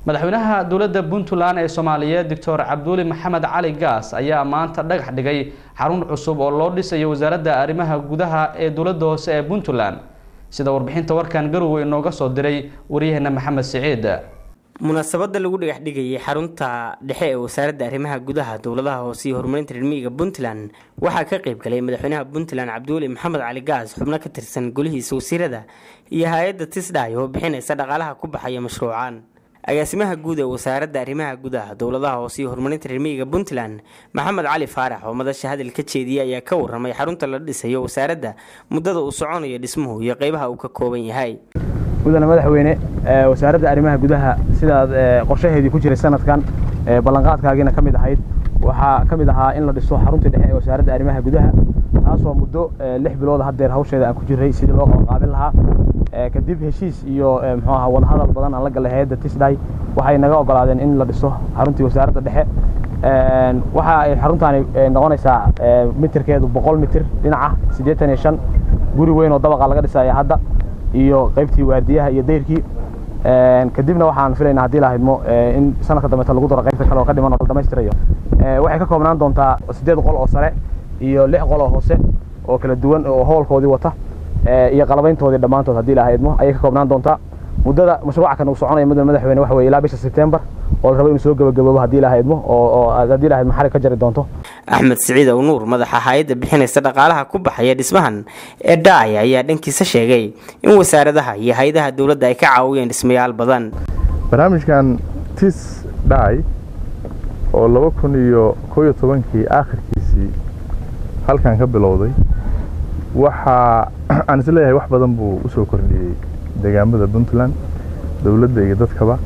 madaxweynaha dowladda puntland ee soomaaliyeed doctor cabduuli maxamed cali gaas ayaa maanta dhagax dhigay xarun cusub oo loo dhisayo wasaaradda arrimaha gudaha ee dowladda hoose ee puntland sida warbixinta warkan garowe inooga soo diray waryaheena maxamed siciid munaasabada lagu dhagax dhigayay xarunta dhexe ee wasaaradda arrimaha gudaha dowladaha hoose iyo horumarinta reermiyiga puntland waxaa ka qayb galay madaxweynaha puntland cabdiweli maxamed cali gaas xubno ka tirsan golihiisa wasiirada iyo hay-adda tisdhay oo bixinaysa dhaqaalaha ku baxaya mashruucan agaasimaha guud ee wasaaradda arrimaha gudaha dowladaha hoose iyo horumarinta reermiyiga puntland maxamed cali faarax oo madasha hadal ka jeediyay ayaa ka waramay xarunta la dhisayo wasaaradda muddada uu soconayo dhismuhu iyo qeybaha uu ka kooban yahay mudane madaxweyne wasaaradda arrimaha gudaha sidaad qorshaheedii ku jiray sanadkan ballanqaadkaagiina ka mid ahayd waxaa ka mid ahaa in la dhiso xaruntii dhexe ee wasaaradda arrimaha gudaha taasoo muddo lix bilood haddeer hawsheeda aan ku jiray sidii loo qabanqaabin lahaa kadib heshiis iyo muxuu ahaa wadahadal badan aan la galay hay-adda tisday waxay naga ogolaadeen in la dhiso xaruntii wasaaradda dhexe waxa ay xaruntaani noqonaysaa mitirkeedu boqol mitir dhinaca siddeetan iyo shan guri weyn oo dabaqa laga dhisaya hadda iyo qaybtii waardiyaha iyo dayrkii kadibna waxaan filaynaa haddii la haydmo in sanadka dambeeta lagu daro qaybta kale oo ka dhiman oo la dhammaystirayo waxay ka koobnaan doontaa siddeed qol oo sare iyo lix qol oo hoose oo kala duwan oo hoolkoodii wata iyo qalabayntoodii dhammaantood haddii la haydmo ayay ka koobnaan doontaa muddada mashruuca kan uu soconaya mudane madaxweyne waxa weye ilaa bisha sebtembar oo la rabo inuu soo gabagaboobo haddii la haydmo oo haddii la haydmo xarig ka jari doonto axmed siciid ow nuur madaxa hay-adda bixinaysa dhaqaalaha ku baxaya dhismahan ee dhaaya ayaa dhankiisa sheegay in wasaaradaha iyo hay-adaha dowladda ay ka caawiyeen dhismayaal badan barnaamijkan tis dhaay oo laba kun iyo koo iyo tobankii aakhirkiisii halkan ka bilowday waxaa aan is leeyahay wax badan buu u soo kordhiyey deegaamada puntland dowladda iyo dadkaba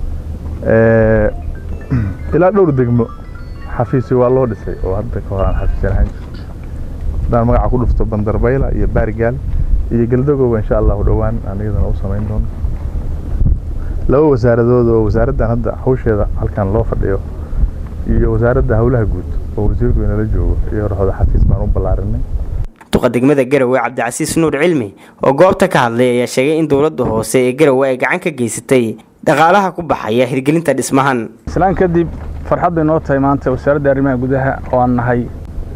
ilaa dhowr degmo xafiisyo waa loo dhisay oo hadda ka hor aan xafiisyan ahaan jirto haddaan magaca ku dhufto bandarbayla iyo baarigaal iyo galdagowa insha allahu dhowaan aan iyadana u samayn doono laba wasaaradood oo wasaaraddan hadda hawsheeda halkan loo fadhiyo iyo wasaaradda howlaha guud oo wasiirku inala joogo iyo horxooda xafiis baan u ballaarinay duqa degmada garowe cabdicasiis nuur cilmi oo goobta ka hadlay ayaa sheegay in dowladda hoose ee garowe ay gacan ka geysatay dhaqaalaha ku baxaya hirgelinta dhismahan islaan kadib farxad bay noo tahay maanta wasaaradda arrimaha gudaha oo aan nahay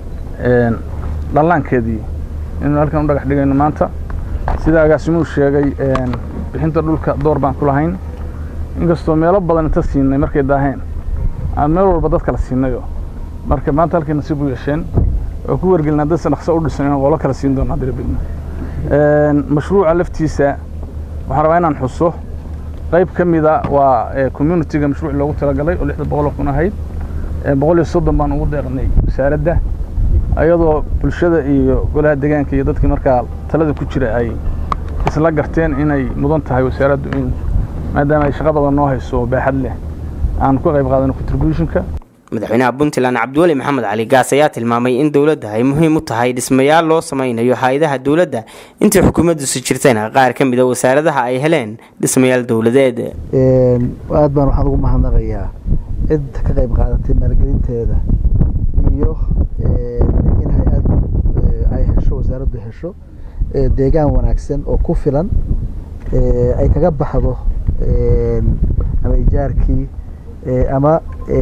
dhallaankeedii inuu halkan u dhagax dhigayno maanta sida agaasimuhu sheegay bixinta dhulka door baan ku lahayn inkastoo meelo badan inta siinay markay daaheen aan meel walba dad kala siinayo marka maanta halkay nasiib u yeesheen oo ku wargelina dadsa dhaqso u dhisan inaan qolo kala siin doono haddii la bidno mashruuca laftiisa waxaan rabaa inaan xuso qayb ka mida waa communitiga mashruuc loogu talagalay oo lixda boqol oo kun ahayd boqol iyo soddon baan ugu deeqnay wasaaradda ayadoo bulshada iyo golaha deegaanka iyo dadkii markaa talada ku jira ay isla garteen inay mudan tahay wasaaraddu in maadaama ay shaqo badan noo hayso baaxad leh aan ku qayb qaadano contributionka madaxweynaha puntland cabdiweli maxamed cali gaas ayaa tilmaamay in dowladda ay muhiim u tahay dhismayaal loo sameynayo hay-adaha dowladda intii xukuumaddiisu jirtayna qaar ka mid a wasaaradaha ay heleen dhismayaal dowladeed aad baan waxaan ugu mahadnaqayaa cid ka qayb qaadatay maalgelinteeda iyo in hay-ad ay hesho wasaaraddu hesho deegaan wanaagsan oo ku filan ay kaga baxdo ama ijaarkii ama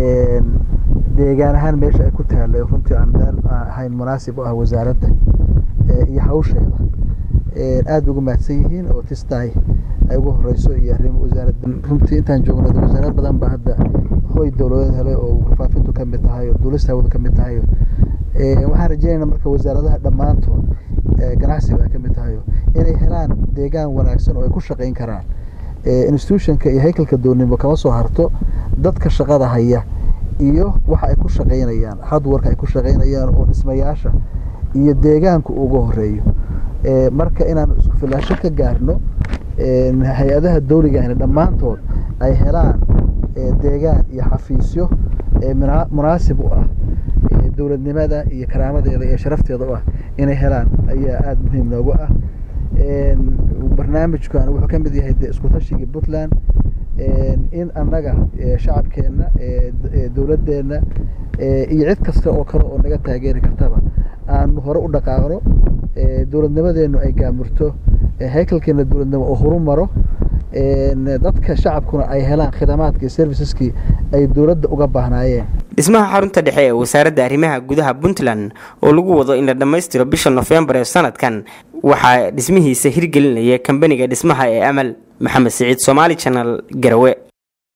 deegaan ahaan meesha ay ku taallay runtii aan meel ahayn munaasib u ah wasaaradda iyo hawsheeda aad bay ugu mahadsan yihiin oo tisday ay ugu horeyso iyo arrimo wasaaradda runtii intaan joogno wasaarad badan baa hadda hoy dowladeed helay oo warfaafintu ka mid tahay oo duulista hawada ka mid tahay waxaan rajeynayna marka wasaaradaha dhammaantood ganacsiga ay ka mid tahay inay helaan deegaan wanaagsan oo ay ku shaqayn karaan institutionka iyo haykalka doonimo kama soo harto dadka shaqada haya iyo waxa ay ku shaqaynayaan hardwarka ay ku shaqaynayaan oo dhismayaasha iyo deegaanku uga horeeyo marka inaan isku filaasho ka gaarno hay-adaha dawligahna dhammaantood ay helaan deegaan iyo xafiisyo munaasib u ah dowladnimada iyo karaamadeeda iyo sharafteeda u ah inay helaan ayaa aada muhiim noogu ah barnaamijkan wuxuu ka mid yahay de isku tashigii puntland in annaga shacabkeenna dowladdeenna iyo cid kasta oo kale oo naga taageeri kartaba aanu hore u dhaqaaqno dowladnimadeennu ay gaamurto haykalkeena dowladnimo oo horu maro dadka shacabkuna ay helaan khidamaadka iyo serviceskii ay dowladda uga baahnaayeen dhismaha xarunta dhexe ee wasaaradda arrimaha gudaha puntland oo lagu wado in la dhammaystiro bisha nofembar ee sanadkan waxaa dhismihiisa hirgelinaya kambaniga dhismaha ee amal maxamed siciid somaali janal garawe